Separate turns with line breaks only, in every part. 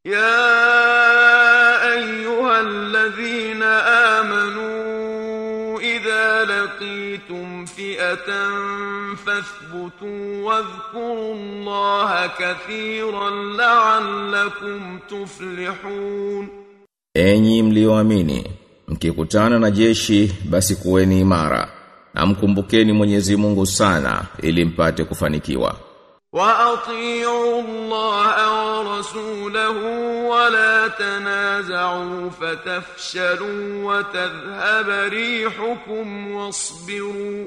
يا أيها الذين آمنوا إذا لقيتم فئة فاثبتوا واذكروا الله كثيرا لعلكم تفلحون
Enyi mlioamini, mkikutana na jeshi basi kuweni imara na mkumbukeni Mwenyezi Mungu sana ili mpate kufanikiwa.
وأطيعوا الله ورسوله ولا تنازعوا فتفشلوا وتذهب ريحكم واصبروا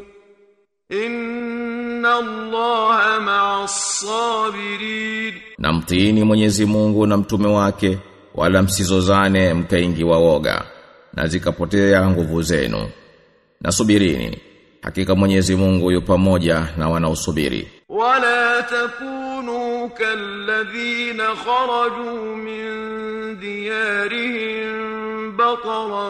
إن الله مع الصابرين
Na mtiini Mwenyezi Mungu na mtume wake wala msizozane mkaingiwa woga na zikapotea nguvu zenu. Na subirini, hakika Mwenyezi Mungu yu pamoja na wanaosubiri.
ولا تكونوا كالذين خرجوا من ديارهم بطرا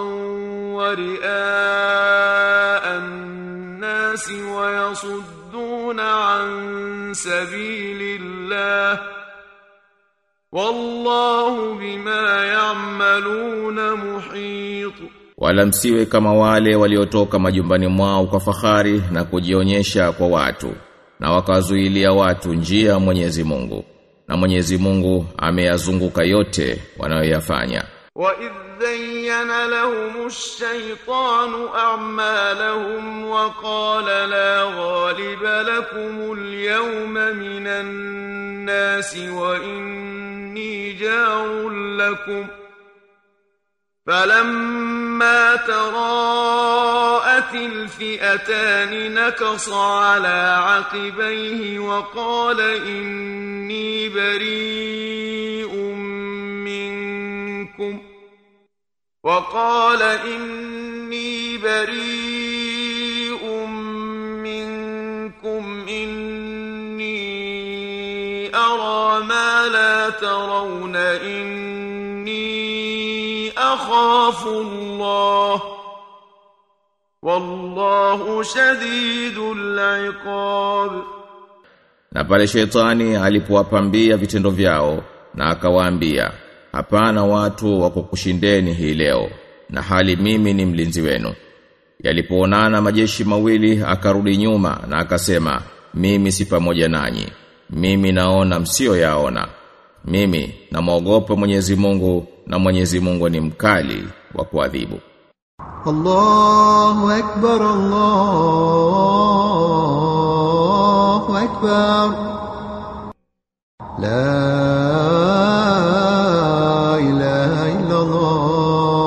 ورئاء الناس ويصدون عن سبيل الله والله بما يعملون محيط
Wala msiwe kama wale waliotoka majumbani mwao kwa fahari na kujionyesha kwa watu na wakazuilia watu njia ya Mwenyezi Mungu. Na Mwenyezi Mungu ameyazunguka yote wanayoyafanya.
وإذ زين لهم الشيطان أعمالهم وقال لا غالب لكم اليوم من الناس وإني جار لكم فلما تراءت الفئتان نكص على عقبيه وقال إني بريء منكم وقال إني بريء منكم إني أرى ما لا ترون إني أخاف الله والله شديد العقاب
Na pale shetani alipowapambia vitendo vyao na akawaambia, hapana watu wa kukushindeni hii leo, na hali mimi ni mlinzi wenu. Yalipoonana majeshi mawili akarudi nyuma na akasema, mimi si pamoja nanyi. Mimi naona msio yaona. Mimi namwogopa Mwenyezi Mungu na Mwenyezi Mungu ni mkali wa kuadhibu.
الله أكبر الله أكبر لا إله إلا الله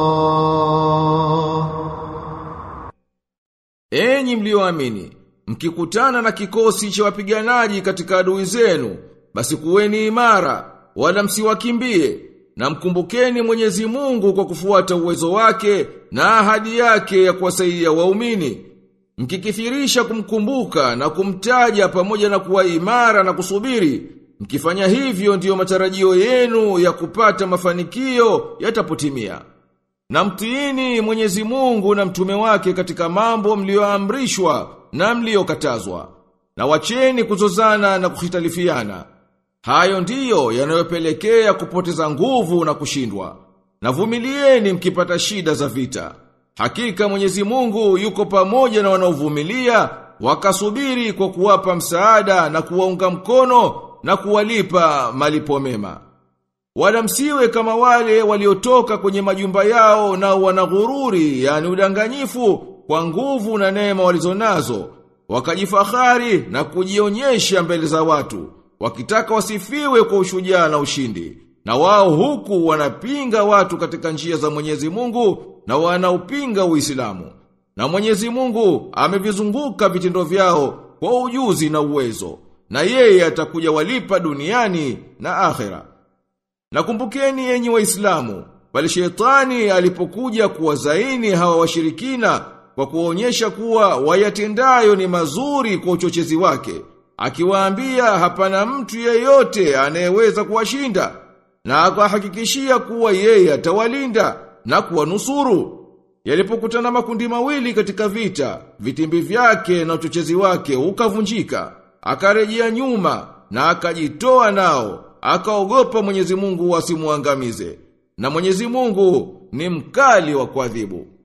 Enyi mlioamini, mkikutana na kikosi cha wapiganaji katika adui zenu, basi kuweni imara, wala msiwakimbie, na mkumbukeni Mwenyezi Mungu kwa kufuata uwezo wake na ahadi yake ya kuwasaidia waumini. Mkikithirisha kumkumbuka na kumtaja pamoja na kuwa imara na kusubiri, mkifanya hivyo ndiyo matarajio yenu ya kupata mafanikio yatapotimia. Na mtiini Mwenyezi Mungu na mtume wake katika mambo mlioamrishwa na mliokatazwa. Na wacheni kuzozana na kuhitalifiana. Hayo ndiyo yanayopelekea kupoteza nguvu na kushindwa. Na vumilieni mkipata shida za vita. Hakika Mwenyezi Mungu yuko pamoja na wanaovumilia wakasubiri kwa kuwapa msaada na kuwaunga mkono na kuwalipa malipo mema. Wala msiwe kama wale waliotoka kwenye majumba yao na wanaghururi, yani udanganyifu, kwa nguvu na neema walizonazo, wakajifahari na kujionyesha mbele za watu, wakitaka wasifiwe kwa ushujaa na ushindi. Na wao huku wanapinga watu katika njia za Mwenyezi Mungu na wanaupinga Uislamu. Na Mwenyezi Mungu amevizunguka vitendo vyao kwa ujuzi na uwezo, na yeye atakuja walipa duniani na akhera. Nakumbukeni enyi waislamu, bali shetani alipokuja kuwazaini hawa washirikina kwa kuonyesha kuwa wayatendayo ni mazuri kwa uchochezi wake, akiwaambia hapana mtu yeyote anayeweza kuwashinda, na akahakikishia kuwa yeye atawalinda na kuwanusuru. Yalipokutana makundi mawili katika vita, vitimbi vyake na uchochezi wake ukavunjika, akarejea nyuma na akajitoa nao akaogopa Mwenyezi Mungu asimuangamize. Na Mwenyezi Mungu ni mkali wa kuadhibu.